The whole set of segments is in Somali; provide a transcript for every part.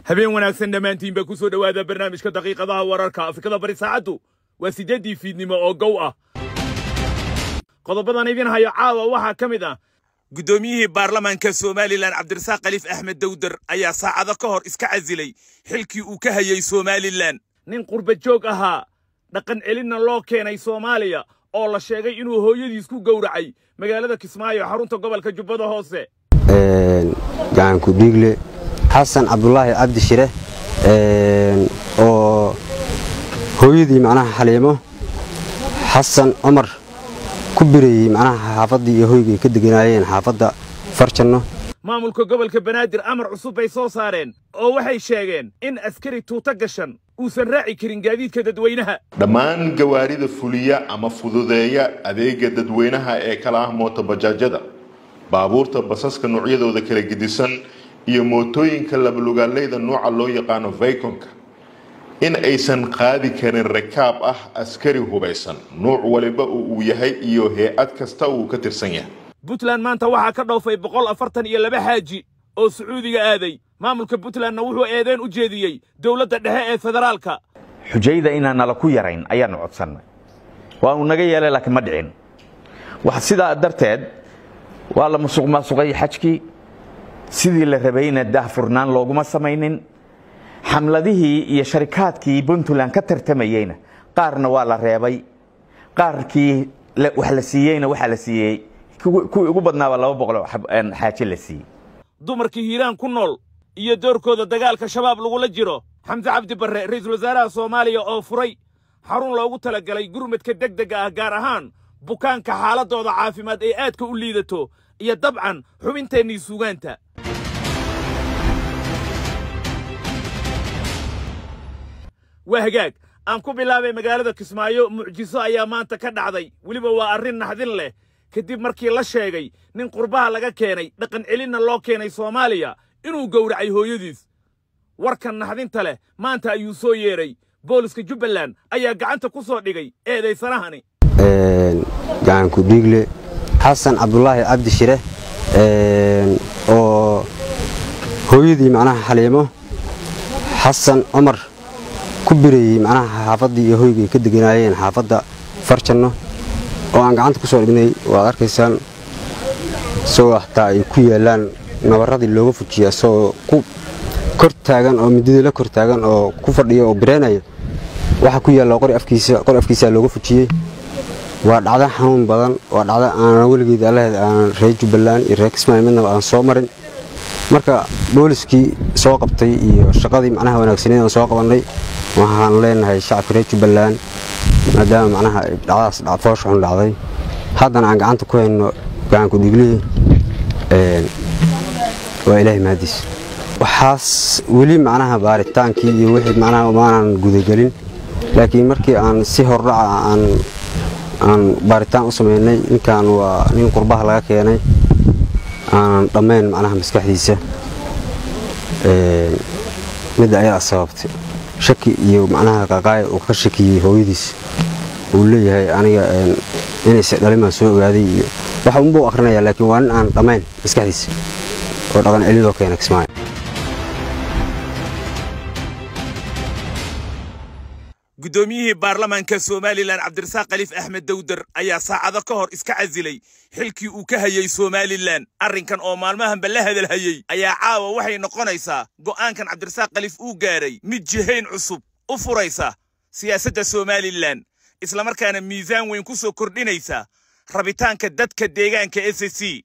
habeen wanaagsan dhammaantiinba ku soo dhowaada barnaamijka daqiiqadaha wararka afrikada bari saacaddu waa siddeeddii fiidnimo oo gow ah qodobadan idin hayo caawa waxaa ka mid ah guddoomiyihii baarlamaanka somalilan cabdirasaaq khaliif axmed dawdar ayaa saacado ka hor iska casilay xilkii uu ka hayay somalilan nin qurba joog ahaa dhaqan celinna loo keenay soomaaliya oo la sheegay inuu hooyadiis ku gowracay magaalada kismaayo xarunta gobolka jubbada hoose gacanku dhiigle xasan cabdulaahi cabdi shire oo hooyadii macnaha xaliimo xasan cumar ku birayey macnaha xaafaddii iyo hoygay ka deganaayeen xaafadda farjanno maamulka gobolka banaadir amar cusub bay soo saareen oo waxay sheegeen in askari tuuta gashan uusan raaci karin gaadiidka dadweynaha dhammaan gawaarida fuliya ama fududeeya adeega dadweynaha ee kala ah mootobajaajyada baabuurta basaska noocyadooda kala gedisan iyo mootooyinka labalugaaleyda nooca loo yaqaano vaykonka in aysan qaadi karin rakaab ah askari hubaysan nuuc waliba uu yahay iyo hay-ad kasta uu ka tirsan yahay puntland maanta waxaa ka dhoofay boqol afartan iyo laba xaaji oo sacuudiga aaday maamulka puntlandna wuxuu eedeen u jeediyey dowladda dhexe ee federaalka xujayda inaan nala ku yarayn ayaannu codsannay waanu naga yeelay laakiin ma dhicin sidaa darteed waa la musuq maasuqay xajkii sidii la rabayna daahfurnaan looguma samaynin xamladihii iyo sharikaadkii puntland ka tartamayeyna qaarna waa la reebay qaarkii wax la siiyeyna waxaa la siiyey kuwii ugu badnaaba laba boqol xaaje la siiyey dumarkii hiiraan ku nool iyo doorkooda dagaalka shabaab lagula jiro xamse cabdi barre ra'iisul wasaaraha soomaaliya oo furay xarun loogu talagalay gurmadka degdega ah gaar ahaan bukaanka xaaladdooda caafimaad ee aadka u liidato iyo dabcan xubinteennii suugaanta waa hagaag aan ku bilaabay magaalada kismaayo mucjiso ayaa maanta ka dhacday weliba waa arrin naxdin leh kadib markii la sheegay nin qurbaha laga keenay dhaqan celinna loo keenay soomaaliya inuu gowracay hooyadiis warkan naxdinta leh maanta ayuu soo yeedhay booliska jubbaland ayaa gacanta ku soo dhigay eedaysanahani gacanku dhiigle xasan cabdulaahi cabdi shire oo hooyadii macnaha xaliimo xasan cumar ku birayey macnaha xaafaddii iyo hoygay ka deganaayeen xaafadda farjanno oo aan gacanta ku soo dhignay waad arkaysaan isagoo xataa ay ku yaallaan nabarradii looga fujiya isagoo ku kor taagan oo midadii la kor taagan oo ku fadhiya oo bireynaya waxaa ku yaalla qori afkiisa qori afkiisaa looga fujiyey waa dhacdo xanuun badan waa dhacdo aanan weligeed allaheed aanan reer jubbaland iyo reer kismaayo midnaba aan soo marin marka booliskii soo qabtay iyo shaqadii macnaha wanaagsaneed aan soo qabannay waxaan leenahay shacabka reer jubbaland maadaama macnaha dhacdaas foosha xun dhacday haddana aan gacanta ku hayno gacanku dhiiglihii waa ilaahay mahadiis waxaas weli macnaha baaritaankii iyo wixii macnaha maanan gudagelin laakiin markii aan si hordhaca aan aan baaritaan u samaynay ninkan waa nin qurbaha laga keenay aanan dhammayn macnaha maskaxdiisa midda ayadaa sababtay shaki iyo macnaha qaqaaya uu ka shakiyey hooyadiis uu leeyahay aniga inayse dhalimaan soo ogaaday iyo waxa unbuu akhrinayaa laakiin waa nin aan dhammayn maskaxdiisa oo dhaqan celin loo keena kismaayo guddoomiyihii baarlamaanka somalilan cabdirasaaq khaliif axmed dawdar ayaa saacado ka hor iska casilay xilkii uu ka hayay somalilan arrinkan oo maalmahanba la hadalhayey ayaa caawa waxay noqonaysaa go'aankan cabdirasaaq khaliif uu gaaray mid jihayn cusub u furaysa siyaasadda somalilan islamarkaana miisaan weyn ku soo kordhinaysa rabitaanka dadka deegaanka s c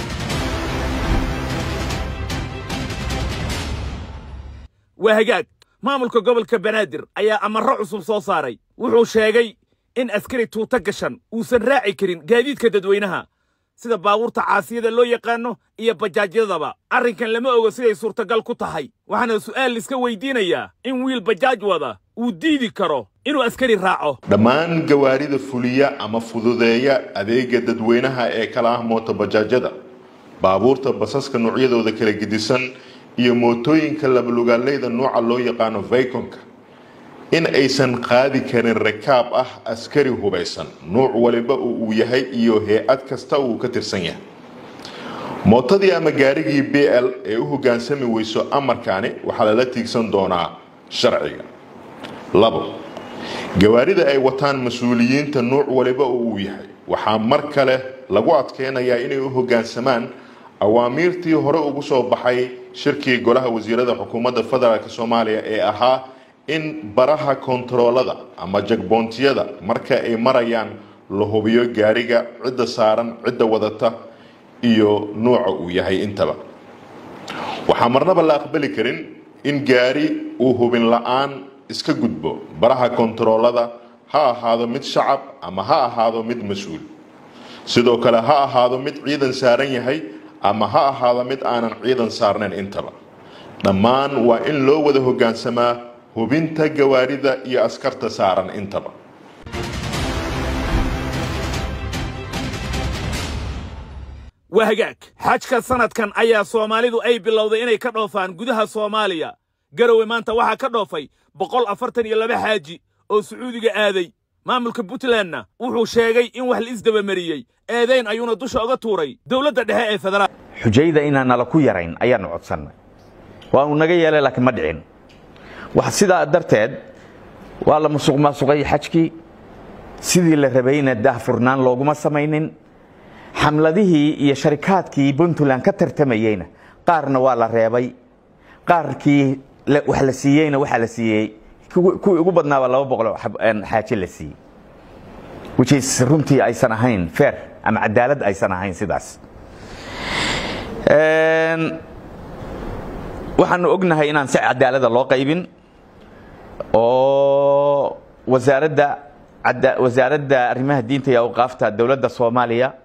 waa hagaag maamulka gobolka banaadir ayaa amarro cusub soo saaray wuxuu sheegay in askari tuuta gashan uusan raaci karin gaadiidka dadweynaha sida baabuurta caasiyada loo yaqaanno iyo bajaajyadaba arrinkan lama ogo siday suurtagal ku tahay waxaana su'aal liska weydiinayaa in wiil bajaaj wada uu diidi karo inuu askari raaco dhammaan gawaarida fuliya ama fududeeya adeega dadweynaha ee kala ah mootobajaajyada baabuurta basaska noocyadooda kala gedisan iyo mootooyinka labalugaaleyda nooca loo yaqaano vaykonka in aysan qaadi karin rakaab ah askari hubaysan nuuc waliba uu yahay iyo hay-ad kasta uu ka tirsan yahay mootadii ama gaarigii b l ee u hoggaansami weyso amarkaani waxaa lala tiigsan doonaa sharciga labo gawaarida ay wataan mas-uuliyiinta nuuc waliba oo uu yahay waxaa mar kale lagu adkeynayaa inay u hoggaansamaan awaamiirtii hore ugu soo baxay shirkii golaha wasiirada xukuumadda federaalk soomaaliya ee ahaa in baraha kontaroolada ama jagboontiyada marka ay marayaan la hubiyo gaariga cidda saaran cidda wadata iyo nuuca uu yahay intaba waxaa marnaba la aqbali karin in gaari uu hubin la-aan iska gudbo baraha kontaroolada ha ahaado mid shacab ama ha ahaado mid mas-uul sidoo kale ha ahaado mid ciidan saaran yahay ama ha ahaado mid aanan ciidan saarnayn intaba dhammaan waa in loo wada hoggaansamaa hubinta gawaarida iyo askarta saaran intaba waa hagaag xajka sanadkan ayaa soomaalidu ay bilowday inay ka dhoofaan gudaha soomaaliya garowe maanta waxaa ka dhoofay boqol afartan iyo laba xaaji oo sacuudiga aaday maamulka puntlandna wuxuu sheegay in wax la isdabamariyey eedayn ayuuna dusha oga tuuray dowladda dhexe ee federaal xujayda inaan nala ku yarayn ayaannu codsannay waanu naga yeelay laakiin ma dhicin wax sidaa darteed waa la musuq maasuqay xajkii sidii la rabayna daahfurnaan looguma samaynin xamladihii iyo sharikaadkii puntland ka tartamayeyna qaarna waa la reebay qaarkii wax la siiyeyna waxaa la siiyey kuwii ugu badnaaba laba boqoloo xaaje la siiyey whichis runtii aysan ahayn fair ama cadaalad aysan ahayn sidaas waxaanu ognahay inaan si cadaalada loo qaybin oo wasaaradda wasaaradda arrimaha diinta iyo awqaafta dowladda soomaaliya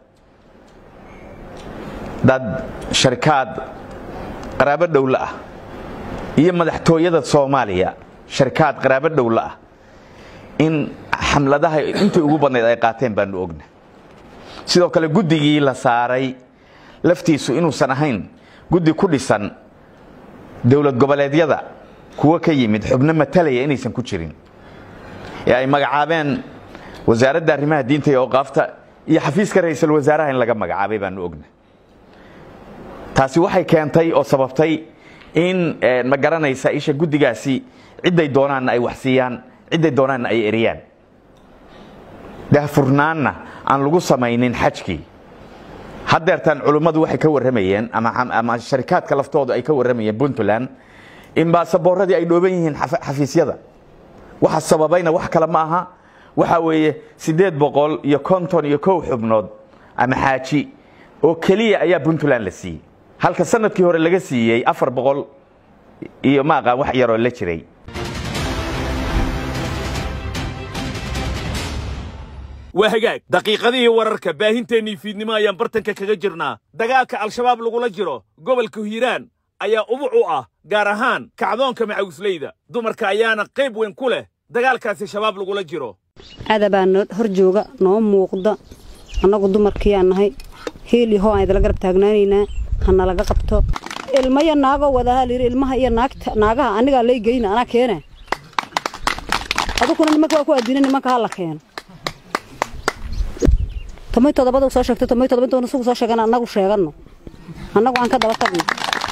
dad sharikaad qaraabo dhowla ah iyo madaxtooyada soomaaliya sharikaad qaraabo dhowla ah in xamladaha intii ugu badnayd ay qaateen baanu ogna sidoo kale guddigii la saaray laftiisu inuusan ahayn guddi ku dhisan dowlad goboleedyada kuwo ka yimid xubno matalaya inaysan ku jirin ee ay magacaabeen wasaaradda arrimaha diinta iyo awqaafta iyo xafiiska ra-iisul wasaaraha in laga magacaabay baanu ogna taasi waxay keentay oo sababtay in ma garanaysa isha guddigaasi cidday doonaanna ay wax siiyaan cidday doonaanna ay eriyaan daahfurnaanna aan lagu samaynin xajkii haddeertaan culummadu waxay ka warramayeen ama sharikaadka laftoodu ay ka warramayeen puntland in baasaboorradii ay dhooban yihiin xafiisyada waxa sababayna wax kale ma aha waxa weeye siddeed boqol iyo konton iyo kow xubnood ama xaaji oo keliya ayaa puntland la siiyey halka sanadkii hore laga siiyey afar boqol iyo ma aqaan wax yaroo la jiray waa hagaag daqiiqadihii wararka baahinteennii fiidnimo ayaan bartanka kaga jirnaa dagaalka al-shabaab lagula jiro gobolka hiiraan ayaa ubuc u ah gaar ahaan kacdoonka macawisleyda dumarka ayaana qayb weyn ku leh dagaalkaasi shabaab lagula jiro cadabaa noo hor jooga noo muuqda annagu dumarkiiyaan nahay heel iyo hoo aan idala garab taagnaanaynaa hana laga qabto ilmaya naagoo wadahaa layidhi ilmaha iyo naagta naagaha anigaa lay geyna anaa keene adukuna nimanka waa ku addina nimanka ha la keeno tomay todobada soo sheegtay tomay todoba intoona sugu soo sheegana annagu sheeganno annagu aan ka daba tagno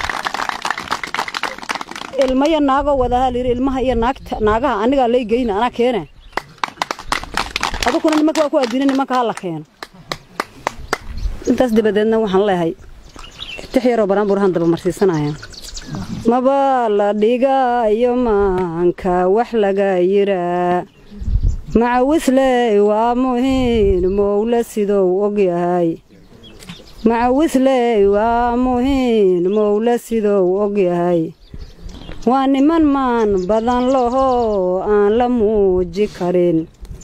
ilmaya naagoo wadahaa layidhi ilmaha iyo naagta naagaha anigaa lay geyna anaa keene adukuna nimanka waa ku addina nimanka ha la keeno intaas dabadeedna waxaan leehay tix yaroo baraanbuurahan daba marsiisanaya maba la dhigayo maanka wax laga yiraa macawisley waa muhiin mowle sidou ogyahay macawisley waa muhiin mowle sidou ogyahay waa niman maan badan laho aan la muuji karin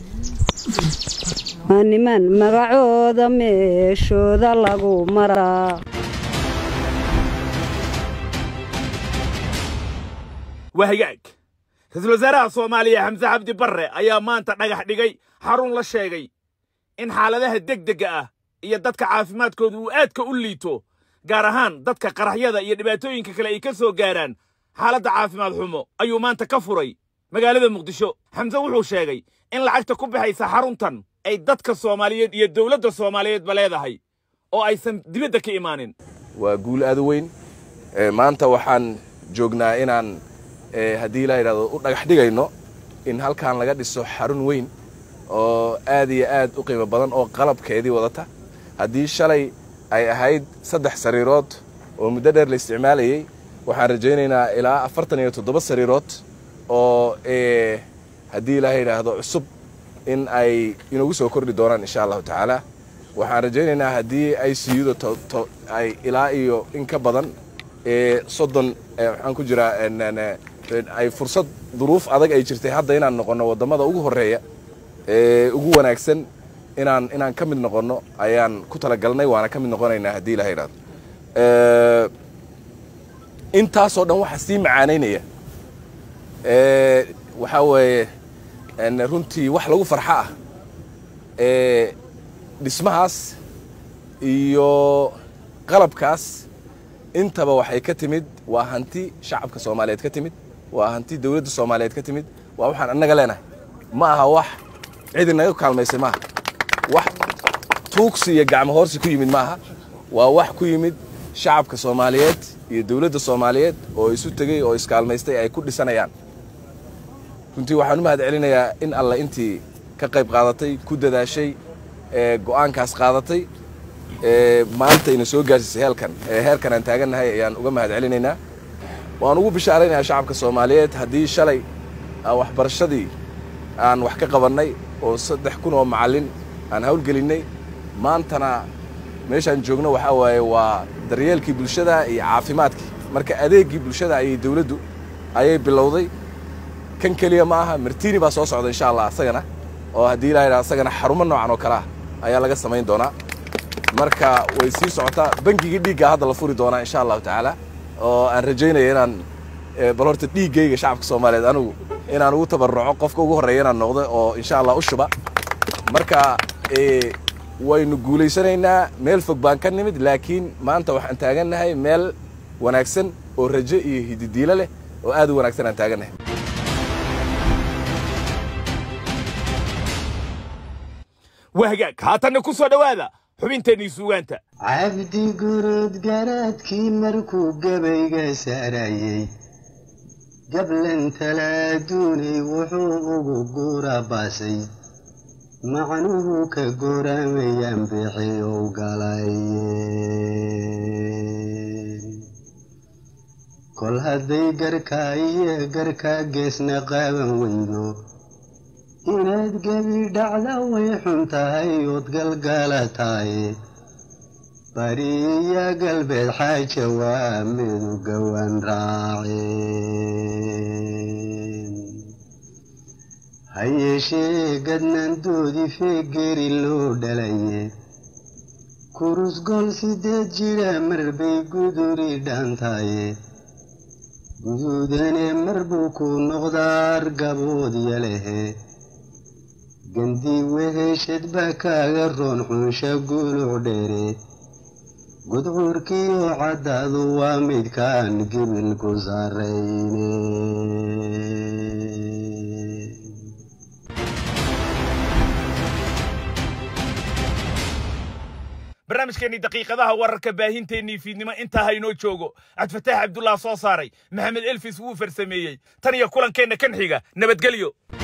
waa niman magacooda meeshooda lagu maraa waa hagaag ra-iisul wasaaraha soomaaliya xamse cabdi barre ayaa maanta dhagax dhigay xarun la sheegay in xaaladaha degdegga ah iyo dadka caafimaadkooda uu aadka u liito gaar ahaan dadka qaraxyada iyo dhibaatooyinka kale ay ka soo gaaraan xaaladda caafimaad xumo ayuu maanta ka furay magaalada muqdisho xamse wuxuu sheegay in lacagta ku bixaysa xaruntan ay dadka soomaaliyeed iyo dowladda soomaaliyeedba leedahay oo aysan dibadda ka imaanin waa guul aad u weyn maanta waxaan joognaa inaan haddii la yidhahdo u dhagax dhigayno in halkan laga dhiso xarun weyn oo aad iyo aad u qiimo badan oo qalabkeedii wadata haddii shalay ay ahayd saddex sariirood oo muddo dheer la isticmaalayey waxaan rajaynaynaa ilaa afartan iyo toddoba sariirood oo haddii la yidhaahdo cusub in ay inagu soo kordhi doonaan insha allahu tacaala waxaan rajaynaynaa haddii ay siyuda ay ilaa iyo in ka badan soddon waxaan ku jiraa ay fursad duruuf adag ay jirtay hadda inaan noqonno waddamada ugu horreeya ee ugu wanaagsan inaan inaan ka mid noqonno ayaan ku talagalnay waana ka mid noqonaynaa haddii la yidhahdo intaasoo dhan waxaa sii macaanaynaya waxaa weeye runtii wax lagu farxo ah dhismahaas iyo qalabkaas intaba waxay ka timid waa hanti shacabka soomaaliyeed ka timid waa hanti dowladda soomaaliyeed ka timid waa waxaan annaga leenahay ma aha wax cidi naga kaalmaysay maaha wax tuugsi iyo gacmo hoorsi ku yimid maaha waa wax ku yimid shacabka soomaaliyeed iyo dowladda soomaaliyeed oo isu tegey oo iskaalmaystay ay ku dhisanayaan runtii waxaan u mahad celinayaa in alle intii ka qayb qaadatay ku dadaashay go'aankaas qaadatay maanta ina soo gaarsiisay heelkan heerkan aan taagannahay ayaan uga mahad celinaynaa waan ugu bishaaraynayaa shacabka soomaaliyeed haddii shalay waxbarashadii aan wax ka qabannay oo saddex kun oo macallin aan hawlgelinnay maantana meeshaan joogno waxaa waaye waa daryeelkii bulshada iyo caafimaadkii marka adeeggii bulshada ayay dowladdu ayay bilowday kan keliya ma aha martini baa soo socda insha allah asagana oo haddii ilaa yidhaha asagana xarumo noocan oo kale ah ayaa laga samayn doonaa marka way sii socotaa bangigii dhiigga hadda la furi doonaa insha allahu tacaala oo aan rajaynaya inaan bal horta dhiiggayga shacabka soomaaliyeed anigu inaan ugu tabaruco qofka ugu horreeya inaan noqdo oo insha allah u shuba marka waynu guulaysanaynaa meel fog baan ka nimid laakiin maanta waxaan taagannahay meel wanaagsan oo rajo iyo hididiilo leh oo aad u wanaagsan aan taagannahay wahagaag haatanna ku soo dhowaada xubinteennii suugaanta cabdi gurud garaadkii markuu gabayga saarayey gablan talaaduunay wuxuu ugu guura baasay macnuhu ka goramayaan bixiyow galay kol hadday garkaa iyo garkaa geesna qaaban weydo inaad gebi dhacda way xun tahay ood galgalataay bari iyo galbeed xaaja waa midu gowan raaceen ha yeeshee gadnaandoodii feegeri loo dhalaye kurus gol sideed jira marbay guduri dhaantaaye guduudane mar buu ku noqdaar gabood yalehe gandii weheshad baa kaaga roon xunsha guluc dheere gudcuurkiioo caddaadu waa midkaan gibilku sarrayne barnaamijkeennii daqiiqadaha wararka baahinteennii fiidnimo intaa haynoo joogo cabdifataax cabdullah soo saaray maxamed elfis wuu farsameeyey tan iyo kulankeenna kan xiga nabadgelyo